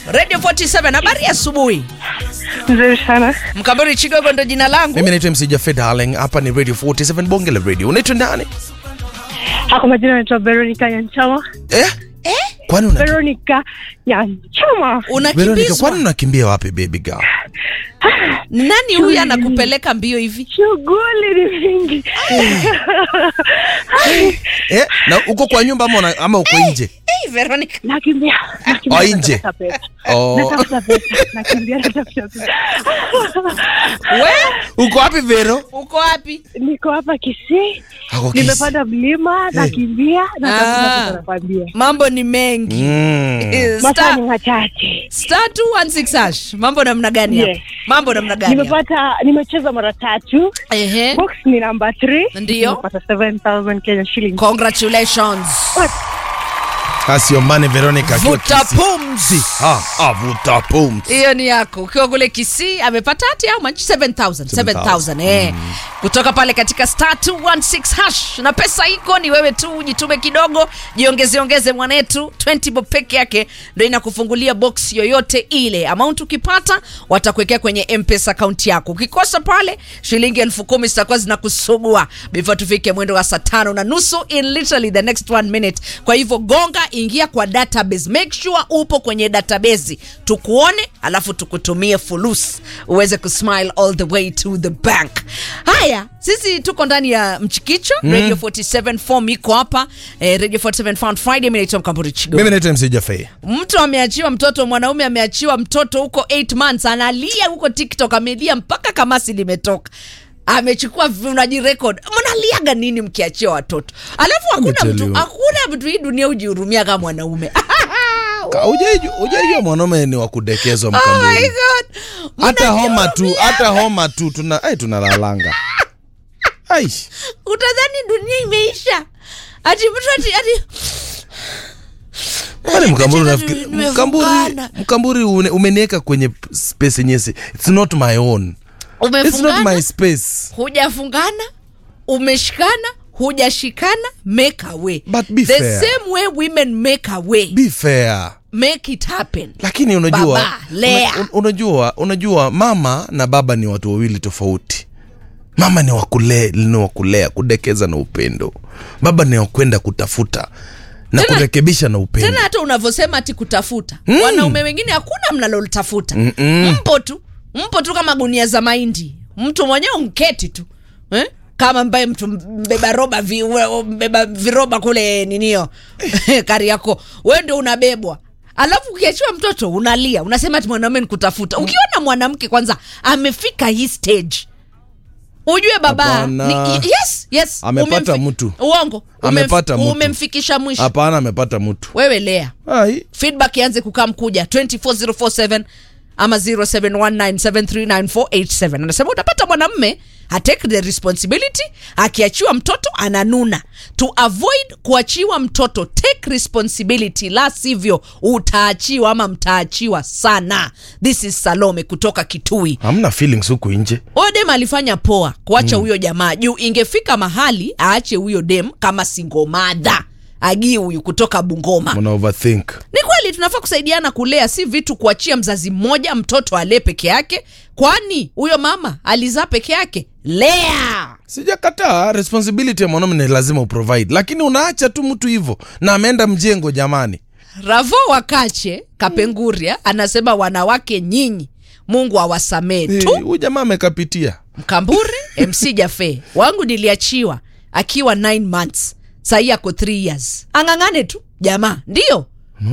radio 47 habari ya asubuhi Nzuri sana. mkambori chigogo ndo jina langu mimi naitwa mc jafed darling hapa ni radio 47 bonge la radio unaitwa nani Hako majina naitwa Veronica Nyanchama. eh? kwani una Veronica Nyanchama. Veronica, unakimbizwa kwani unakimbia wapi baby girl nani huyu anakupeleka mbio hivi Shughuli ni mingi. eh? na uko kwa nyumba ama, una- ama uko nje hey, veronica Nakimbia. Nakimbia. Oh, nje. natafuta pesa. oh. Natafuta pesa. Nakimbia natafuta pesa. we uko wapi vero uko wapi Niko hapa Kisii. Ako Kisii. Nimepanda mlima, nakimbia, natafuta Ah. pesa nakwambia. mambo ni mengi mm. Eh, Masaa star- ni machache. star 216 hash mambo namna gani hapa Yes. mambo namna gani hapa? Nimepata nimecheza mara tatu. Ehe. Box ni namba 3. Ndio. Nimepata 7000 Kenya shillings. congratulations asiombane veronica akiwa vuta Kisii. pumzi ah, ah, vuta pumzi hiyo ni yako ukiwa kule kisii amepata hati au manchi 7000 7000 eh kutoka pale katika star 216 hash na pesa iko ni wewe tu jitume kidogo jiongeze ongeze mwanetu 20 bob peke yake ndo inakufungulia box yoyote ile amount ukipata watakuwekea kwenye mpesa akaunti yako ukikosa pale shilingi elfu kumi zitakuwa zinakusugua before tufike mwendo wa saa tano na nusu in literally the next one minute kwa hivyo gonga ingia kwa database make sure upo kwenye database tukuone alafu tukutumie fulus uweze kusmile all the way to the bank haya sisi tuko ndani ya mchikicho mm. radio 47 form iko hapa eh, radio 47 found friday mi naitwa mkamburi chigo mimi naitwa mc jafed mtu ameachiwa mtoto mwanaume ameachiwa mtoto huko 8 months analia huko tiktok amelia mpaka kamasi limetoka amechukua vi- unajirekod mnaliaga nini mkiachia watoto alafu hakuna tell mtu you. hakuna mtu hii dunia hujihurumia kama mwanaume ujaijua mwanaume ni wa kudekezwa oh my mkambuni god hata homa tu Mnajihurumia. hata homa tu tuna ai tunalalanga ai utadhani dunia imeisha ati mtu ati, ati Kwani mkamburi Katika unafikiri nimefungana. mkamburi mkamburi une- umeniweka kwenye space yenye si- it's not my own it's not umefungana my space hujafungana umeshikana hujashikana make a way But be the fair. same way women make a way be fair make it happen lakini unajua Baba, lea. una, un- unajua unajua mama na baba ni watu wawili tofauti mama ni wakule, ni wakulea kudekeza na upendo baba ni wakwenda kutafuta na Tena- kurekebisha na upendo tena hata unavyosema ati kutafuta mm. wanaume wengine hakuna mnalolitafuta mpo tu mpo tu kama gunia za mahindi mtu mwenyewe unketi tu eh? kama mbaye mtu mbeba roba vi, we- mbeba viroba kule ninio kari yako we ndio unabebwa alafu ukiachiwa mtoto unalia unasema ati mwanaume nikutafuta ukiona mwanamke kwanza amefika hii stage ujue baba Hapana. ni, yes yes Amepata umemfi- mtu. uongo Umemf- Amepata mtu. umemfikisha mwisho hapana amepata mtu wewe lea ai feedback ianze kukaa mkuja 24047 ama 0719739487 anasema utapata mwanamme atake the responsibility akiachiwa mtoto ananuna to avoid kuachiwa mtoto take responsibility la sivyo utaachiwa ama mtaachiwa sana this is salome kutoka kitui hamna feelings huku nje huyo dem alifanya poa kuacha huyo jamaa juu ingefika mahali aache huyo dem kama singomadha agii huyu kutoka bungoma mna overthink ni kweli tunafaa kusaidiana kulea si vitu kuachia mzazi mmoja mtoto alee peke yake kwani huyo mama alizaa peke yake lea sijakataa responsibility ya mwanaume ni lazima uprovide lakini unaacha tu mtu hivyo na ameenda mjengo jamani ravo wakache kapenguria anasema wanawake nyinyi mungu awasamee Eh, tu huyu jamaa amekapitia mkamburi mc jafe wangu niliachiwa akiwa 9 months sahii ako 3 years ang'ang'ane tu jamaa ndio